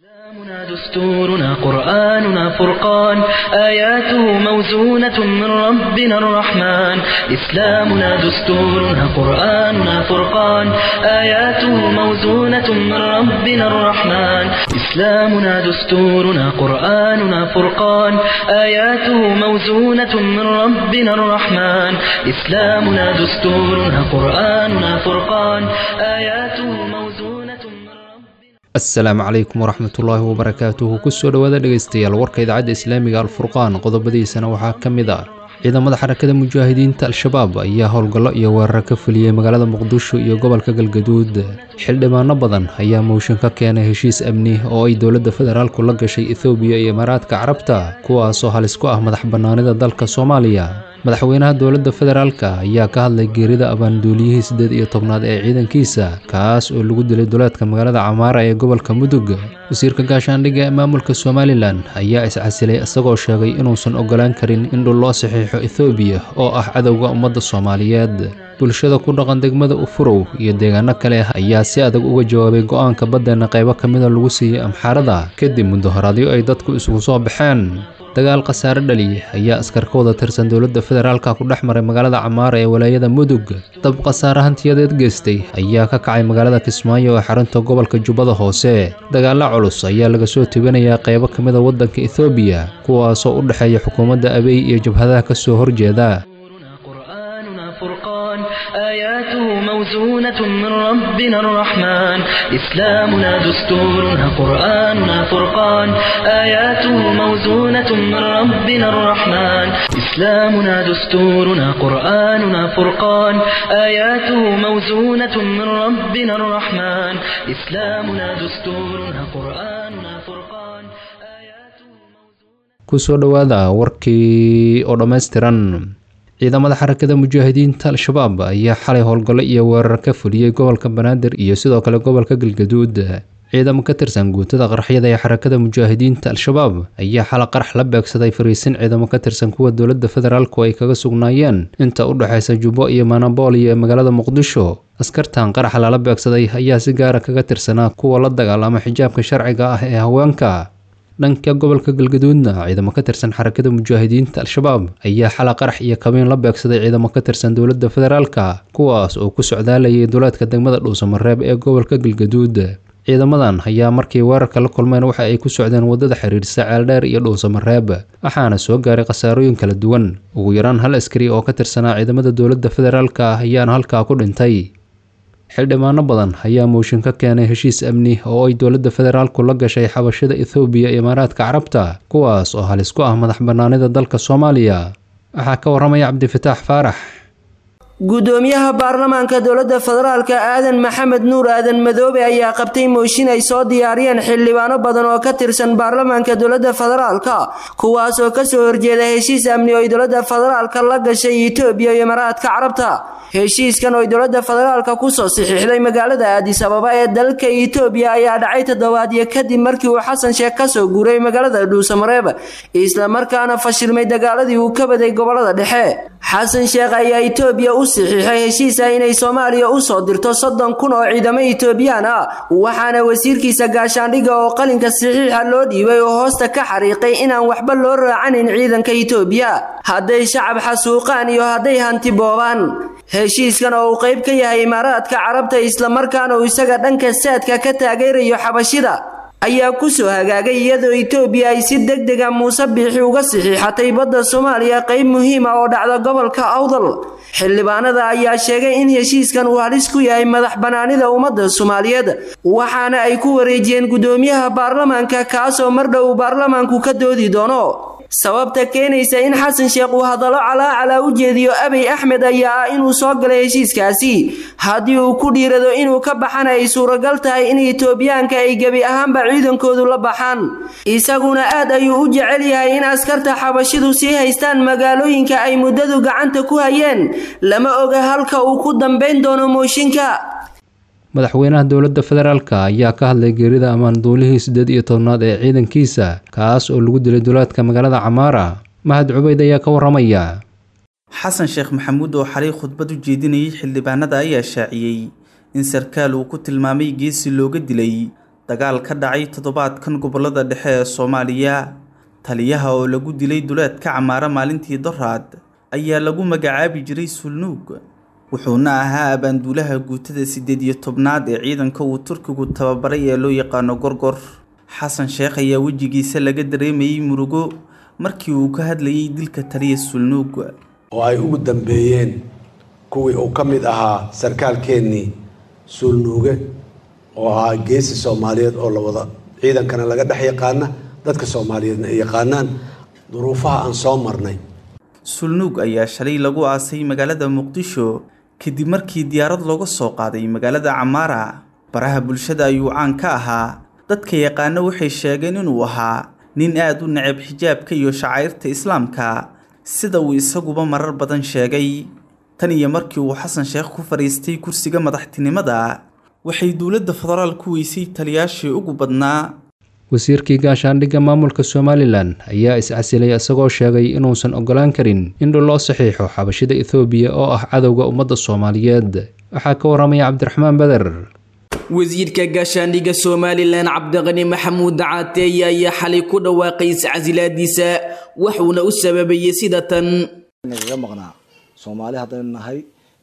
إسلامنا دستورنا قرآننا فرقان آياته موزونة من ربنا الرحمن إسلامنا دستورنا قرآننا فرقان آياته موزونة من ربنا الرحمن إسلامنا دستورنا قرآننا فرقان آياته موزونة من ربنا الرحمن إسلامنا دستورنا قرآننا فرقان آياته موزونة من ربنا asalaamu calaykum waraxmatullaahi wabarakaatuhu kusoo dhowaada dhegaystayaal warka idaacadda islaamiga alfurqaan qodobadiisana waxaa ka mid ah ciidamada xarakada mujaahidiinta al-shabaab ayaa howlgallo iyo weeraro ka fuliyey magaalada muqdisho iyo gobolka galgaduud xildhibaano badan ayaa mooshin ka keenay heshiis amni oo ay dowladda federaalku la gashay ethoobiya iyo imaaraadka carabta kuwaasoo halis ku ah madax bannaanida dalka soomaaliya madaxweynaha dowladda federaalka ayaa ka hadlay geerida abaanduuliyihii siddeed iyo tobnaad ee ciidankiisa kaas oo lagu dilay duleedka magaalada camaara ee gobolka mudug wasiirka gaashaandhigga ee maamulka somalilan ayaa iscasilay isagoo sheegay inuusan ogolaan karin in dhul loo saxiixo ethoobiya oo ah cadowga ummadda soomaaliyeed bulshada ku dhaqan degmada ufurow iyo deegaano kale ayaa si adag uga jawaabay go-aanka baddeena qaybo ka mida lagu siiyey amxaarada kadib mudahoraadyo ay dadku isugu soo baxeen dagaal khasaare dhaliya ayaa askar ka wada tirsan dowladda federaalka ku dhex maray magaalada camaara ee walaayada mudug dab khasaare hantiyadeed geystay ayaa ka kacay magaalada kismaayo ee xarunta gobolka jubbada hoose dagaalo culus ayaa laga soo tebinayaa qaybo ka mida waddanka ethoobiya kuwaasoo u dhexeeya xukuumadda abey iyo jabhadaha ka soo horjeeda قرآننا فرقان آياته موزونة من ربنا الرحمن إسلامنا دستورنا قرآننا فرقان آياته موزونة من ربنا الرحمن إسلامنا دستورنا قرآننا فرقان آياته موزونة من ربنا الرحمن إسلامنا دستورنا قرآننا فرقان آياته موزونة kusoo dhowaada warkii oo dhammaystiran ciidamada xarakada mujaahidiinta al-shabaab ayaa xalay howlgallo iyo weerar ka fuliyey gobolka banaadir iyo sidoo kale gobolka galgaduud ciidamo ka tirsan guutada qaraxyada ee xarakada mujaahidiinta al-shabaab ayaa xala qarax la beegsaday fariisin ciidamo ka tirsan kuwa dowladda federaalku ay kaga sugnaayeen inta u dhexaysa jubbo iyo manabooliyo ee magaalada muqdisho askartan qaraxa lala beegsaday ayaa si gaara kaga tirsanaa kuwa la dagaalama xijaabka sharciga ah ee haweenka dhanka gobolka galgaduudna ciidamo ka tirsan xarakada mujaahidiinta al-shabaab ayaa xala qarax iyo kabiin la beegsaday ciidamo ka tirsan dowladda federaalka kuwaas oo ku socdaalayay duleedka degmada dhuusamareeb ee gobolka galgaduud ciidamadan ayaa markii weerarka la kulmeen waxa ay ku socdeen waddada xiriirsa ceeldheer iyo dhuusamareeb waxaana soo gaaray khasaarooyin kala duwan ugu yaraan hal askari oo ka tirsanaa ciidamada dowladda federaalka ah ayaana halkaa ku dhintay xildhibaano badan ayaa mooshin ka keenay heshiis amni oo ay dowladda federaalku la gashay xabashada ethoobiya iyo imaaraadka carabta kuwaas oo halis ku ah madax bannaanida dalka soomaaliya waxaa ka waramaya cabdifataax faarax gudoomiyaha baarlamaanka dowladda federaalka aadan maxamed nuur aadan madoobe ayaa qabtay mooshin ay soo diyaariyeen xildhibaano badan oo ka tirsan baarlamaanka dowladda federaalka kuwaas oo kasoo horjeeda heshiis amni oo ay dowladda federaalka la gashay itoobiya iyo imaaraadka carabta heshiiskan oo ay dowladda federaalka kusoo saxiixday magaalada aadis ababa ee dalka itoobiya ayaa dhacay toddobaadyo kadib markii uu xasan sheekh kasoo guuray magaalada dhuusamareeb islamarkaana fashilmay dagaaladii uu ka baday gobolada dhexe xasan sheekh ayaa itoobiya u saxiixay heshiisa inay soomaaliya usoo dirto soddon kun oo ciidamo itoobiyaan ah waxaana wasiirkiisa gaashaandhigga oo qalinka saxiixa loo dhiibay oo hoosta ka xariiqay inaan waxba loo raacanin ciidanka itoobiya hadday shacab xasuuqaan iyo hadday hanti boobaan heshiiskan oo uu qayb ka yahay imaaraadka carabta islamarkaana uu isaga dhanka saadka ka taageerayo xabashida ayaa kusoo hagaagay iyadoo itoobiya ay si deg dega muuse biixi uga saxiixatay badda soomaaliya qayb muhiima oo dhacda gobolka awdal xildhibaanada ayaa sheegay in heshiiskan uu halis ku yahay madax bannaanida ummadda soomaaliyeed waxaana ay ku wareejiyeen gudoomiyaha baarlamaanka kaasoo mar dhow baarlamaanku ka doodi doono sababta keenaysa in xasan sheekh uu hadallo calaacalaa u jeediyo abiy axmed ayaa ah inuu soo galay heshiiskaasi haddii uu ku dhiirado inuu ka baxana ay suuragal tahay in itoobiyaanka ay gebi ahaanba ciidankoodu la baxaan isaguna aad ayuu u jecel yahay in askarta xabashidu sii haystaan magaalooyinka ay muddadu gacanta ku hayeen lama oga halka uu ku dambayn doono mooshinka madaxweynaha dowladda federaalka ayaa ka hadlay geerida ammaanduulihii siddeed iyo tobnaad ee ciidankiisa kaas oo lagu dilay duleedka magaalada camaara mahad cubeyd ayaa ka waramaya xasan sheekh maxamuud oo xalay khudbad u jeedinayay xildhibaanada ayaa shaaciyey in sarkaal uu ku tilmaamay geesi looga dilay dagaal ka dhacay toddobaadkan gobolada dhexe ee soomaaliya taliyaha oo lagu dilay duleedka camaara maalintii doraad ayaa lagu magacaabi jiray sulnuug wuxuuna ahaa abaanduulaha guutada siddeed iyo tobnaad ee ciidanka uu turkigu tababaray ee loo yaqaano gorgor xasan sheekh ayaa wejigiisa laga dareemayey murugo markii uu ka hadlayay dilka taliya sulnuug oo ay ugu dambeeyeen kuwii uu ka mid ahaa sarkaalkeennii suulnuuge oo ahaa geesi soomaaliyeed oo la wada ciidankana laga dhex yaqaana dadka soomaaliyeedna ay yaqaanaan duruufaha aan soo marnay sulnuug ayaa shalay lagu aasay magaalada muqdisho kadib markii diyaarad looga soo qaaday magaalada camaara baraha bulshada ayuu caan ka ahaa dadka yaqaano waxay sheegeen inuu ahaa nin aad u necab xijaabka iyo shacairta islaamka sida uu isaguba marar badan sheegay tan iyo markii uu xasan sheekh ku fadhiistay kursiga madaxtinimada waxay dowladda federaal ku weysay taliyaashii ugu badnaa wasiirkii gaashaandhigga maamulka somalilan ayaa is-casilay isagoo sheegay inuusan ogolaan karin in dhul loo saxiixo xabashida ethoobiya oo ah cadowga ummadda soomaaliyeed waxaa ka waramaya cabdiraxmaan beder wasiirka gaashaandhigga somalilan cabdiqani maxamuud caateeye ayaa xalay ku dhawaaqay iscasilaadiisa waxuuna u sababayey sida tan nagaga maqnaa soomaali haddaynu nahay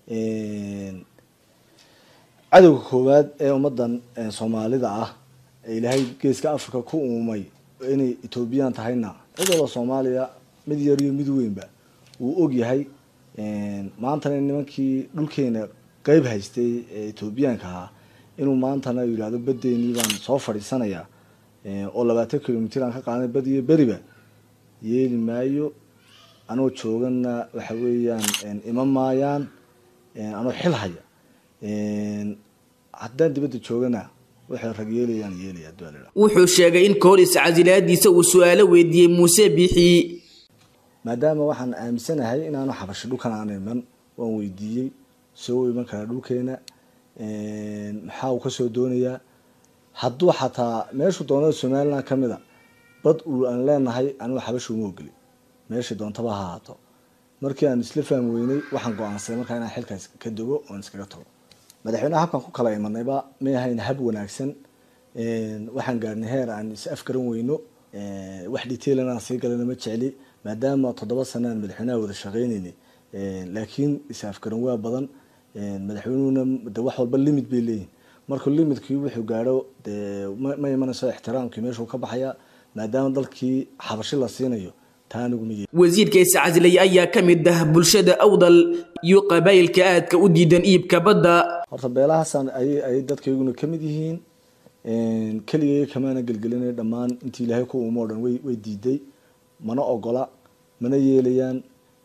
cadowga koowaad ee ummadan soomaalida ah ee ilaahay geeska africa ku uumay inay ethoobiyan tahayna cid walba soomaaliya mid yar iyo mid weynba wuu og yahay maantana nimankii dhulkeena qeyb haystay ee ethoobiyaanka ahaa inuu maantana yidhahdo baddeenii baan soo fadhiisanayaa oo labaatan kilomitr aan ka qaadanay bad iyo beriba yeeli maayo anoo joogana waxa weeyaan ima maayaan anoo xil haya haddaan dibadda joogana waxay rag yeelayaan yeelaya dualila wuxuu sheegay in kahor iscasilaadiisa uu su-aalo weydiiyey muuse biixi maadaama waxaan aaminsanahay inaanu xabasho dhulkan aan iman waan weydiiyey soo iman karaa dhulkeena maxaa uu kasoo doonayaa hadduu xataa meeshuu doonada somaliland ka mid a bad uu aan leenahay anigu xabasha uma ogeli meeshii doontaba ha ahaato markii aan isla fahmi weynay waxaan go-aansaday markaa inaan xilkaas ka dogo oon iskaga tago madaxweyneha habkan ku kala imanayba may ahayn hab wanaagsan waxaan gaarnay heer aan is afgaran weyno wax detailan aan sii galana ma jecli maadaama toddoba sana aan madaxweynaha wada shaqeyneynay laakiin is afgaran waa badan madaxweynuhuna de wax walba limit bay leeyihin markuu limitkii wuxuu gaadho dee ma imanayso ixtiraamkii meeshuu ka baxaya maadaama dalkii xabashi la siinayo wasiirka iscasilay ayaa ka mid ah bulshada awdal iyo qabaayilka aadka u diidan iibka badda horta beelahaasaan ayay dadkayguna ka mid yihiin keligay kamaana gelgelinay dhammaan intii ilaahay ku uumo o dhan way diiday mana ogola mana yeelayaan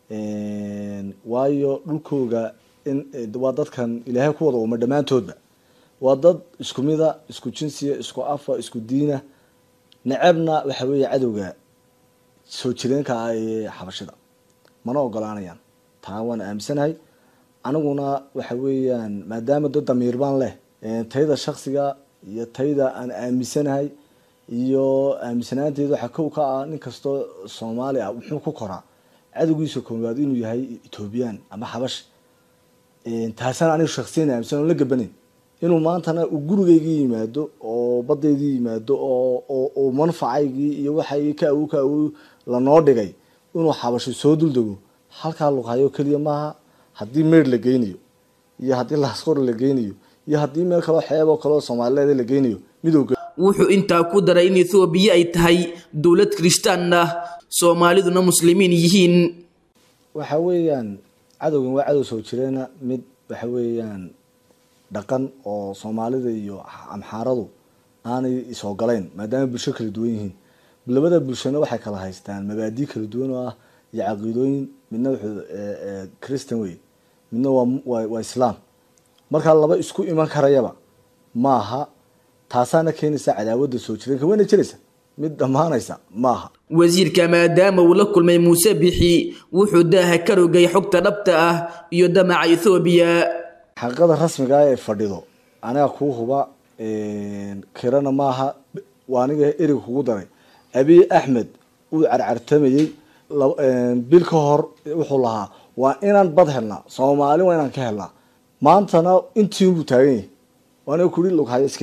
waayo dhulkooga waa dadkan ilaahay ku wada uuma dhammaantoodba waa dad isku mida isku jinsiya isku afa isku diina necebna waxa weeye cadowga soo jireenka ah ee xabashida mana ogolaanayaan taa waan aaminsanahay aniguna waxa weeyaan maadaama dad damiir baan leh tayda shaksiga iyo tayda aan aaminsanahay iyo aaminsanaanteeda waxaa kow ka ah nin kastoo soomaali ah wuxuu ku koraa cadowgiisa koowaad inuu yahay ethoobiyan ama xabash taasaan aniga shaksiyan aaminsan oon la gabanayn inuu maantana uu gurigaygii yimaado oo badaydii yimaado oo manfacaygii iyo waxaygii ka awow ka awow lanoo dhigay inuu xabasho soo duldego halkaa luqhayo keliya maaha haddii meer la geynayo iyo haddii laasqor la geynayo iyo haddii meel kaloo xeeb oo kaleo soomaalileed la geynayo midowga wuxuu intaa ku daray in ethoobiya ay tahay dowlad kirishtaan ah soomaaliduna muslimiin yihiin waxa weeyaan cadowgan waa cadow soo jireena mid waxa weeyaan dhaqan oo soomaalida iyo amxaaradu aanay isogolayn maadaama bulsho kala duwan yihiin labada bulshona waxay kala haystaan mabaadii kala duwan oo ah iyo caqiidooyin midna wuxuu christian wey midna waa waa islaam markaa laba isku iman karayaba maaha taasaana keenaysa cadaawadda soo jireenka wayna jiraysa mid dhammaanaysa maaha wasiirka maadaama uu la kulmay muuse bixi wuxuu daaha ka rogay xogta dhabta ah iyo damaca ethoobiya xaqiiqada rasmiga ee fadhido aniga kuu huba kirana maaha waa aniga erig kugu daray abiy axmed uu carcartamayey bil ka hor wuxuu lahaa waa inaan bad helnaa soomaali waa inaan ka helnaa maantana intiinbuu taagan yahay waana kuri lughayo iska daa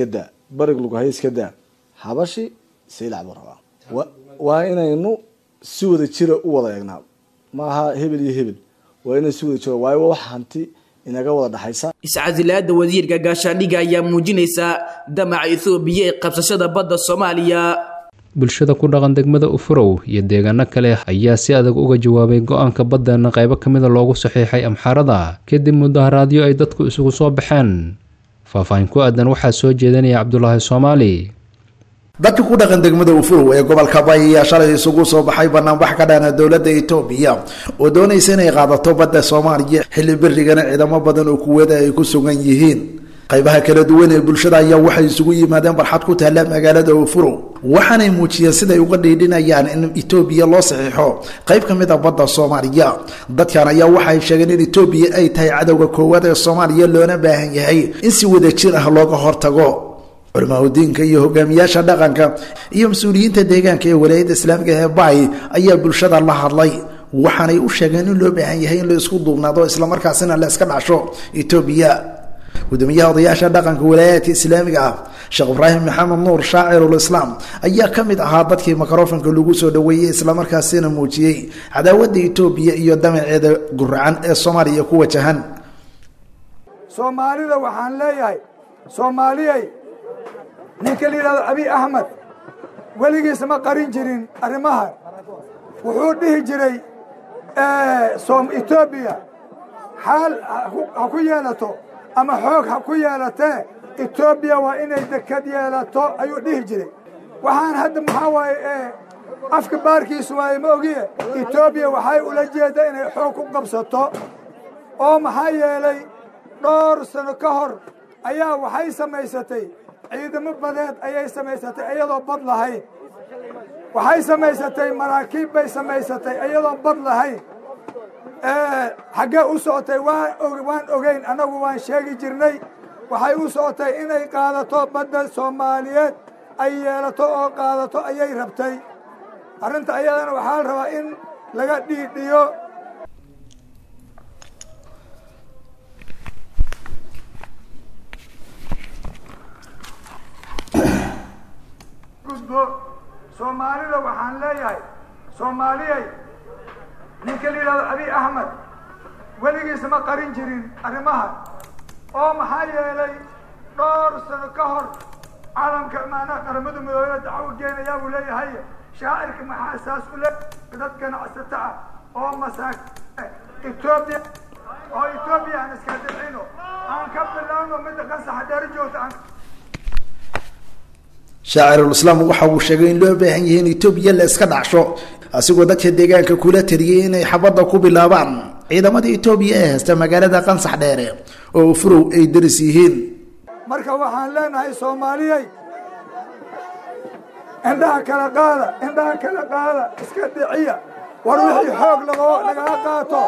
barig lugahay iska daa habashi saylac buu rabaa wa- waa inaynu si wada jira u wada eegnaa maaha hebel iyo hebel waa inay si wada jira waayo waa wax hanti inaga wada dhaxaysa iscasilaada wasiirka gaashaandhigga ayaa muujinaysa damaca ethoobiya ee qabsashada badda soomaaliya bulshada ku dhaqan degmada ufurow iyo deegaano kale ayaa si adag uga jawaabay go-aanka baddeena qaybo ka mida loogu saxiixay amxaarada kadib mudaharaadyo ay dadku isugu soo baxeen faahfaahin ku aadan waxaa soo jeedinaya cabdulaahi soomaali dadka ku dhaqan degmada ufurow ee gobolka bay ayaa shalay isugu soo baxay banaanbax ka dhana dowladda etoobiya oo doonaysa inay qaadato badda soomaaliya xilli berigana ciidamo badan oo kuweeda ay ku sugan yihiin qaybaha kala duwan ee bulshada ayaa waxay isugu yimaadeen barxad ku taalla magaalada ufurow waxaanay muujiyeen siday uga dhiidhinayaan in etoobiya loo saxiixo qayb ka mid a badda soomaaliya dadkan ayaa waxay sheegeen in etoobiya ay tahay cadowga koowaad ee soomaaliya loona baahan yahay in si wadajir ah looga hortago culimaahudiinka iyo hogaamiyaasha dhaqanka iyo mas-uuliyiinta deegaanka ee walaayadda islaamiga ee baay ayaa bulshada la hadlay waxaanay u sheegeen in loo baahan yahay in la isku duubnaado islamarkaasina la iska dhacsho etoobiya gudoomiyaha odayaasha dhaqanka walaayaadka islaamiga ah sheekh ibraahim maxamed nuur shaacirulislaam ayaa ka mid ahaa dadkii mikrofonka lagu soo dhoweeyey islamarkaasina muujiyey cadaawadda etoobiya iyo damaceeda guracan ee soomaaliya ku wajahan soomaalida waxaan leeyahay soomaaliyay ninka la yidhahdo abiy axmed weligiis ma qarin jirin arrimahan wuxuu dhihi jiray som etoobiya xaal ha ku yeelato ama xoog ha ku yeelatee etoobiya waa inay dekad yeelato ayuu dhihi jiray waxaan hadda maxaa waaye afka baarkiisu waaye ma ogiye etoobiya waxay ula jeedda inay xoog ku qabsato oo maxaa yeelay dhowr sano ka hor ayaa waxay samaysatay ciidamo badeed ayay samaysatay iyadoo bad lahayn waxay samaysatay maraakiib bay samaysatay iyadoo bad lahayn xaggee u socotay waan ogeyn annagu waan sheegi jirnay waxay u socotay inay qaadato badda soomaaliyeed ay yeelato oo qaadato ayay rabtay arrinta ayadana waxaa la rabaa in laga dhiidhiyo gudbo soomaalida waxaan leeyahay soomaaliyay ninka la yidhahdo abiy axmed weligiis ma qarin jirin arrimahan oo maxaa yeelay dhowr sano ka hor calamka maanaa qaramada midoobey dacwo geenayaa buu leeyahay shaacirka maxaa saas u le dad ganacsato ah oo masaak etoobiya oo etoobiya aan iska dicino aan ka bilowno midda qasaxa dheeri joogta aan shaacirulislaam waxa uu sheegay in loo baahan yahay in etoobiya la iska dhacsho asigoo dadka deegaanka kula taliyey inay xabadda ku bilaabaan ciidamada etoobiya ee haysta magaalada qansax dheere oo furow ay daris yihiin marka waxaan leenahay soomaaliyay indhaha kala qaada indhaha kala qaada iska dhiciya war wixii xoog lago lagaga qaato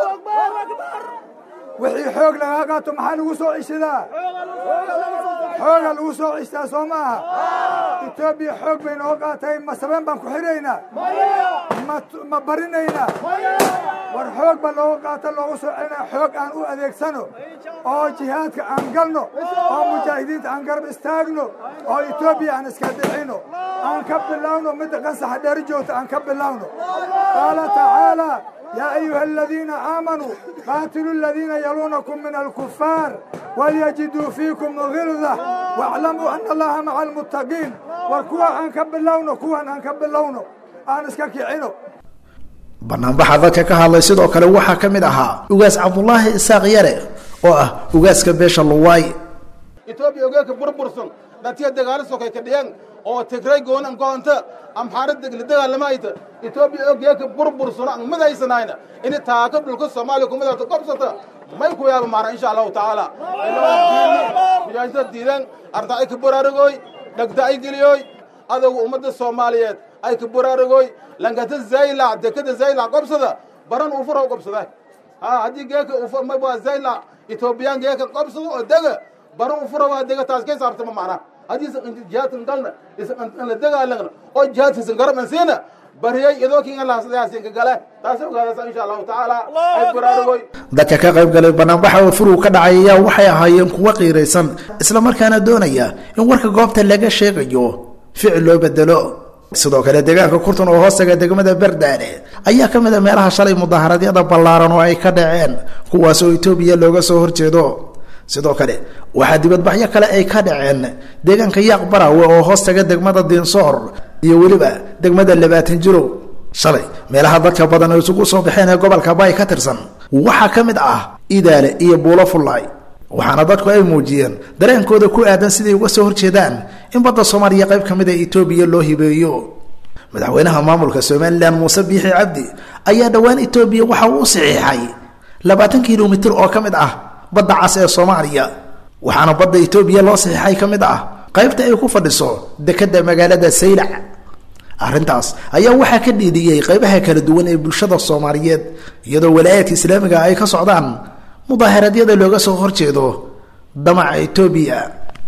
wixii xoog lagaga qaato maxaa lagu soo cishadaa xooga lagu soo cishtaa soo ma aha etoobiya xoog bay noo qaatay ma sabeen baan ku xidhaynaa ma ma barinaynaa war xoog ba looga qaata loogu soo celinaa xoog aan u adeegsano oo jihaadka aan galno oo mujaahidiinta aan garab istaagno oo etoobiya aan iska dhicino aan ka bilowno midda qansaxa dheeri joogta aan ka bilowno qaala tacaala يا أيها الذين آمنوا قاتلوا الذين يلونكم من الكفار وليجدوا فيكم غلظة واعلموا أن الله مع المتقين وكوا أنكب اللون كوا أنكب اللون أنا اسكاكي عينو banaanbaxa dadka ka hadlay sidoo kale waxaa ka mid ahaa ugaas cabdulaahi isaaq yare oo ah ugaaska beesha luwaay etoobiya ogeeka burbursan dhatiya dagaalo sokay ka dhiyeen oo tigray goonan goonta amxaarad la dagaalamayta etoobiya ogeeka burbursan aan midaysanayna ini taaka dhulka soomaaliya kumidata gobsata may ku yaaba maara insha allahu tacaala mujaahidada diidan arda ay ka baraarugoy dhagda ay geliyoy adowga ummadda soomaaliyeed ay ka baraarugoy lankata zaylac dekada zaylac gobsada baran ufuro gobsada ha haddii geeka ufmaba zaylac etoobiyaan geeka gobsada oo dega baran ufuro waa dega taas kay saabtama macna haddii jihaadkan galna isan la dagaalagna oo jihaadkiisan garaban siina bariyay idoo kiin allah sidaasin ka gale taas ogaadaysa insha allahu tacaala ay baraarugoy dadka ka qayb galay banaanbaxa oo furug ka dhacay ayaa waxay ahaayeen kuwo qiiraysan islamarkaana doonaya in warka goobta laga sheegayo ficil loo bedelo sidoo kale deegaanka kurtun oo hoostaga degmada berdaale ayaa ka mid a meelaha shalay mudaharadyada ballaaran oo ay ka dhaceen kuwaas oo etoobiya looga soo horjeedo sidoo kale waxaa dibadbaxyo kale ay ka dhaceen deegaanka yaaq barawe oo hoostaga degmada diinsoor iyo weliba degmada labaatan jiro shalay meelaha dadka badan oo isugu soo baxeen ee gobolka bay ka tirsan waxaa ka mid ah idaale iyo buulo fullaay waxaana dadku ay muujiyeen dareenkooda ku aadan siday uga soo horjeedaan in badda soomaaliya qayb ka mid a etoobiya loo hibeeyo madaxweynaha maamulka somalilan muuse biixi cabdi ayaa dhowaan etoobiya waxa uu u saxiixay labaatan kilomitir oo ka mid ah badda cas ee soomaaliya waxaana badda etoobiya loo saxiixay ka mid ah qaybta ay ku fadhiso dekedda magaalada saylac arrintaas ayaa waxaa ka dhiidhiyey qaybaha kala duwan ee bulshada soomaaliyeed iyadoo walaayaadka islaamiga ay ka socdaan mudaaharadyada looga soo horjeedo damaca etoobiya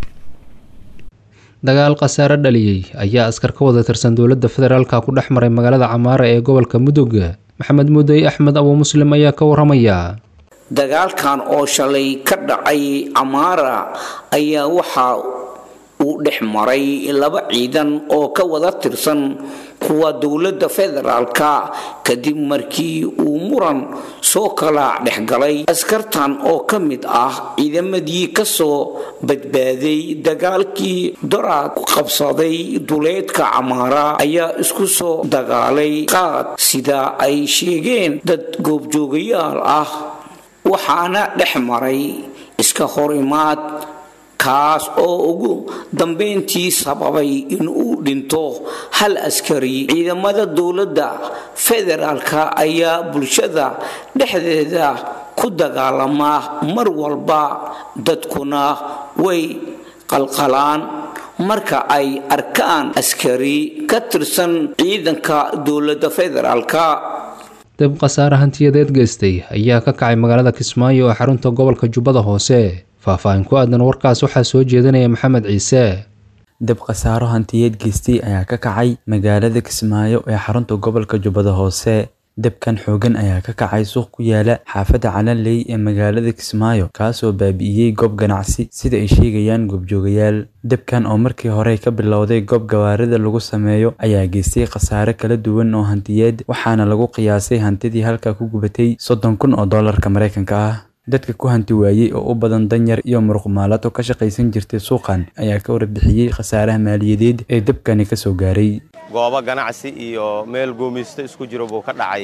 dagaal khasaare dhaliyey ayaa askar ka wada tirsan dowladda federaalka ku dhex maray magaalada camaara ee gobolka mudug maxamed mudey axmed abuu muslim ayaa ka waramaya dagaalkan oo shalay ka dhacay camaara ayaa waxaa uu dhex maray laba ciidan oo ka wada tirsan kuwa dowladda federaalka kadib markii uu muran soo kala dhexgalay askartan oo ka mid ah ciidamadii kasoo badbaaday dagaalkii doraad qabsaday duleedka camaara ayaa isku soo dagaalay qaad sida ay sheegeen dad goobjoogayaal ah waxaana dhex maray iska hor imaad kaas oo ugu dambeyntii sababay inuu dhinto hal askari ciidamada dowladda federaalka ayaa bulshada dhexdeeda ku dagaalama mar walba dadkuna way qalqalaan marka ay arkaan askari ka tirsan ciidanka dowladda federaalka dab khasaare hantiyadeed geystay ayaa ka kacay magaalada kismaayo oo xarunta gobolka jubbada hoose faahfaahin ku aadan warkaas waxaa soo jeedinaya maxamed ciise dab khasaaro hantiyeed geystay ayaa ka kacay magaalada kismaayo ee xarunta gobolka jubbada hoose dabkan xoogan ayaa ka kacay suuq ku yaala xaafadda calanley ee magaalada kismaayo kaasoo baabi'iyey goob ganacsi sida ay sheegayaan goobjoogayaal dabkan oo markii hore ka bilowday goob gawaarida lagu sameeyo ayaa geystay khasaare kala duwan oo hantiyeed waxaana lagu qiyaasay hantidii halkaa ku gubatay soddon kun oo doolarka maraykanka ah dadka ku hanti waayey oo u badan danyar iyo muruqmaalato ka shaqaysan jirtay suuqan ayaa ka warbixiyey khasaaraha maaliyadeed ee dabkani kasoo gaaray goobo ganacsi iyo meel goomaysto isku jiro buu ka dhacay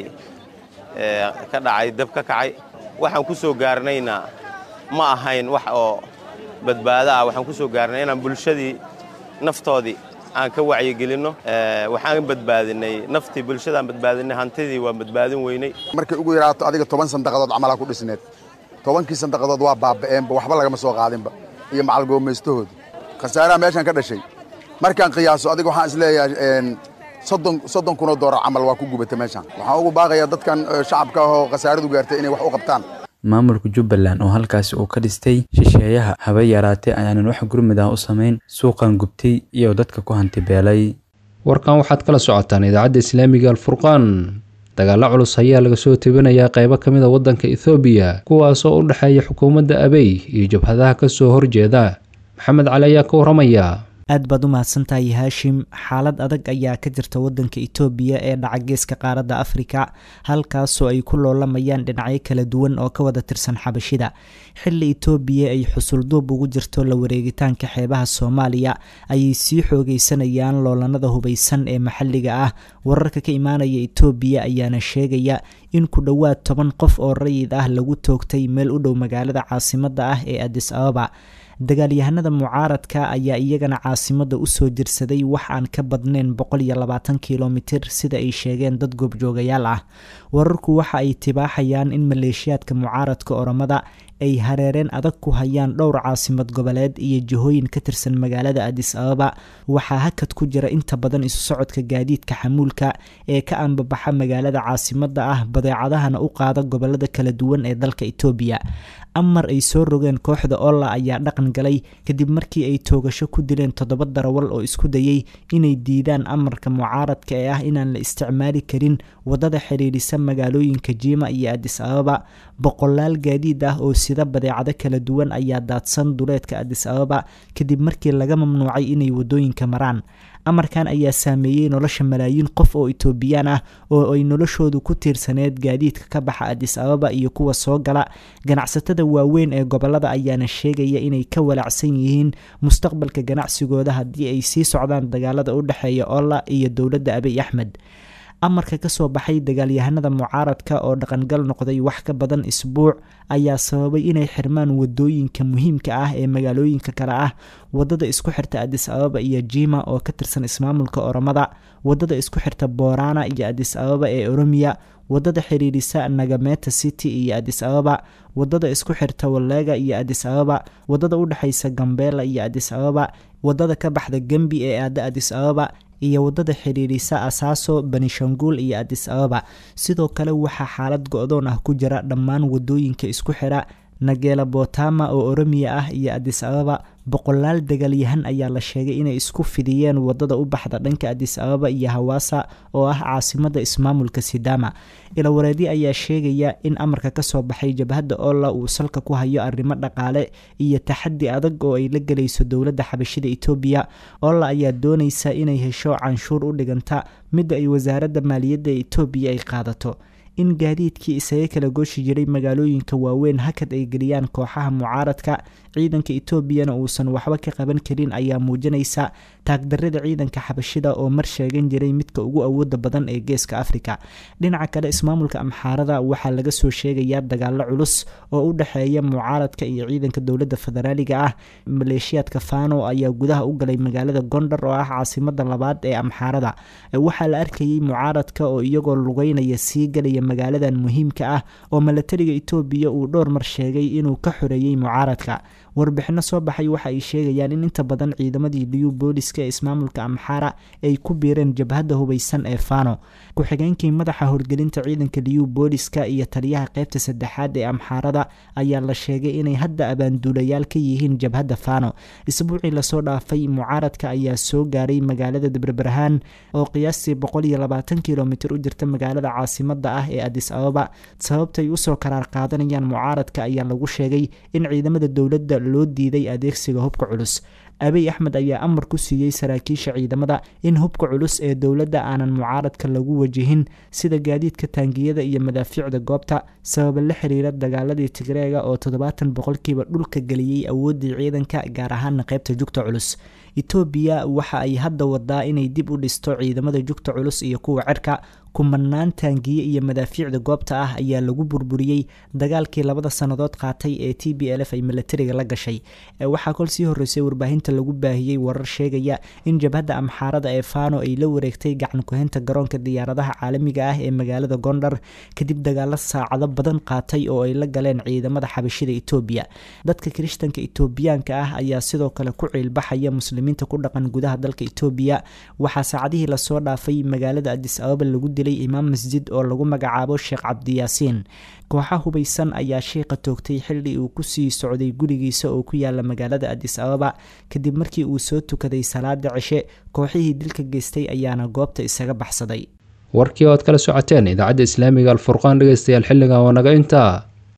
ka dhacay dab ka kacay waxaan ku soo gaarnayna ma ahayn wax oo badbaado ah waxaan ku soo gaarnay inaan bulshadii naftoodii aan ka wacyigelinno waxaan badbaadinay naftii bulshadaan badbaadinay hantidii waan badbaadin weynay markay ugu yaraato adiga toban sandaqadood camalaa ku dhisneed tobankii sandaqadood waa baaba'eenba waxba lagama soo qaadinba iyo macal goomaystahooda khasaaraha meeshaan ka dhashay markaan qiyaaso adiga waxaan isleeyahay soddon kunoo doolar camal waa ku gubata meeshaan waxaan ugu baaqayaa dadkan shacabka ahoo khasaaradu gaartay inay wax u qabtaan maamulka jubbaland oo halkaasi uu ka dhistay shisheeyaha haba yaraatee ayaanan wax gurmid ah u samayn suuqan gubtay iyo dadka ku hanti beelay warkan waxaad kala socotaan idaacadda islaamiga alfurqaan dagaalo culus ayaa laga soo tebinayaa qaybo ka mid a waddanka ethoobiya kuwaasoo u dhexeeya xukuumadda abey iyo jabhadaha ka soo horjeeda maxamed cali ayaa ka waramaya aad baad u mahadsantahay haashim xaalad adag ayaa ka jirta wadanka itoobiya ee dhaca geeska qaaradda afrika halkaasoo ay ku loolamayaan dhinacyo kala duwan oo ka wada tirsan xabashida xilli itoobiya ay xusulduub ugu jirto la wareegitaanka xeebaha soomaaliya ayay sii xoogeysanayaan loolanada hubaysan ee maxalliga ah wararka ka imaanaya itoobiya ayaana sheegaya in ku dhowaad toban qof oo rayid ah lagu toogtay meel u dhow magaalada caasimadda ah ee adis ababa dagaalyahanada mucaaradka ayaa iyagana caasimada usoo jirsaday wax aan ka badnayn boqol iyo labaatan kilomitir sida ay sheegeen dad goobjoogayaal ah wararku waxa ay tibaaxayaan in maleeshiyaadka mucaaradka oromada ay hareereen adag ku hayaan dhowr caasimad goboleed iyo jihooyin ka tirsan magaalada adis ababa waxaa hakad ku jira inta badan isu socodka gaadiidka xamuulka ee ka anbabaxa magaalada caasimada ah badeecadahana u qaada gobolada kala duwan ee dalka itoobiya amar ay soo rogeen kooxda olla ayaa dhaqan galay kadib markii ay toogasho ku dileen toddoba darawal oo isku dayay inay diidaan amarka mucaaradka ee ah inaan la isticmaali karin wadada xidhiidhisa magaalooyinka jiima iyo adis ababa boqolaal gaadiid ah oo sida badeecado kala duwan ayaa daadsan duleedka adis ababa kadib markii laga mamnuucay inay wadooyinka maraan amarkan ayaa saameeyey nolosha malaayiin qof oo itoobiyaan ah oo ay noloshoodu ku tiirsaneed gaadiidka ka baxa adis ababa iyo kuwa soo gala ganacsatada waaweyn ee gobolada ayaana sheegaya inay ka walaacsan yihiin mustaqbalka ganacsigooda haddii ay sii socdaan dagaalada u dhexeeya olla iyo dowladda abiy axmed amarka kasoo baxay dagaalyahanada mucaaradka oo dhaqangal noqday wax ka badan isbuuc ayaa sababay inay xirmaan wadooyinka muhiimka ah ee magaalooyinka kale ah wadada isku xirta adis ababa iyo jima oo ka tirsan ismaamulka oromada wadada isku xirta borana iyo adis ababa ee oromiya wadada xiriirisa nagameta city iyo adis ababa wadada isku xirta waleega iyo adis ababa wadada udhexeysa gambela iyo adis ababa wadada ka baxda gembi ee aada adis ababa iyo wadada xidhiidhisa asaaso banishanguul iyo adis ababa sidoo kale waxaa xaalad go-doon ah ku jira dhammaan wadooyinka isku xidha nageela botama oo oromiya ah iyo adis ababa boqolaal dagaalyahan ayaa la sheegay inay isku fidiyeen wadada u baxda dhanka adis ababa iyo hawaasa oo ah caasimada ismaamulka sidama ilawareedi ayaa sheegaya in amarka kasoo baxay jabhadda olla uu salka ku hayo arrimo dhaqaale iyo taxadi adag oo ay la gelayso dowladda xabashida etoobiya olla ayaa dooneysa inay hesho canshuur u dhiganta midda ay wasaaradda maaliyadda ee etoobiya ay qaadato in gaadiidkii isaga kala gooshi jiray magaalooyinka waaweyn hakad ay geliyaan kooxaha mucaaradka ciidanka etoobiyana uusan waxba ka qaban karin ayaa muujinaysa taagdarada ciidanka xabashida oo mar sheegan jiray midka ugu awooda badan ee geeska afrika dhinaca kale ismaamulka amxaarada waxaa laga soo sheegayaa dagaalo culus oo u dhexeeya mucaaradka iyo ciidanka dowladda federaaliga ah maleeshiyaadka fano ayaa gudaha u galay magaalada gondar oo ah caasimada labaad ee amxaarada waxaa la arkayay mucaaradka oo iyagoo lugeynaya sii galaya magaaladan muhiimka ah oo milatariga etoobiya uu dhowr mar sheegay inuu ka xoreeyey mucaaradka warbixino soo baxay waxa ay sheegayaan in inta badan ciidamadii liyu booliska ee ismaamulka amxaara ay ku biireen jabhadda hubeysan ee fano ku-xigeenkii madaxa horgelinta ciidanka liyu booliska iyo taliyaha qeybta saddexaad ee amxaarada ayaa la sheegay inay hadda abaanduulayaal ka yihiin jabhadda fano isbuucii lasoo dhaafay mucaaradka ayaa soo gaaray magaalada dabrabarahaan oo qiyaastii boqol iyo labaatan kilomitir u jirta magaalada caasimada ah ee adis ababa sababtay usoo karaar qaadanayaan mucaaradka ayaa lagu sheegay in ciidamada dowladda loo diiday adeegsiga hubka culus abiy axmed ayaa amar ku siiyey saraakiisha ciidamada in hubka culus ee dowladda aanan mucaaradka lagu wajihin sida gaadiidka taangiyada iyo madaafiicda goobta sababa la xiriira dagaaladii tigreega oo toddobaatan boqolkiiba dhulka geliyey awooddii ciidanka gaar ahaana qeybta jugta culus etoobiya waxa ay hadda wadaa inay dib u dhisto ciidamada jugta culus iyo kuwa cerka kumanaan taangiye iyo madaafiicda goobta ah ayaa lagu burburiyey dagaalkii labada sannadood qaatay ee t b l f ay milatariga la gashay waxaa kol sii horreysay warbaahinta lagu baahiyey warar sheegaya in jabhadda amxaarada ee fano ay la wareegtay gacan kuhaynta garoonka diyaaradaha caalamiga ah ee magaalada gondar kadib dagaalo saacado badan qaatay oo ay la galeen ciidamada xabashida etoobiya dadka kirishtanka etoobiyaanka ah ayaa sidoo kale ku ciilbaxaya muslimiinta ku dhaqan gudaha dalka etoobiya waxaa saacadihii lasoo dhaafay magaalada adis ababa lagu imaam masjid oo lagu magacaabo sheekh cabdiyaasiin kooxa hubeysan ayaa sheekha toogtay xilli uu kusii socday gurigiisa oo ku yaala magaalada adis ababa kadib markii uu soo tukaday salaada cishe kooxihii dilka geystay ayaana goobta isaga baxsaday warkii oad kala socoteen idaacadda islaamiga alfurqaan dhegeystayaal xilligan waa naga intaa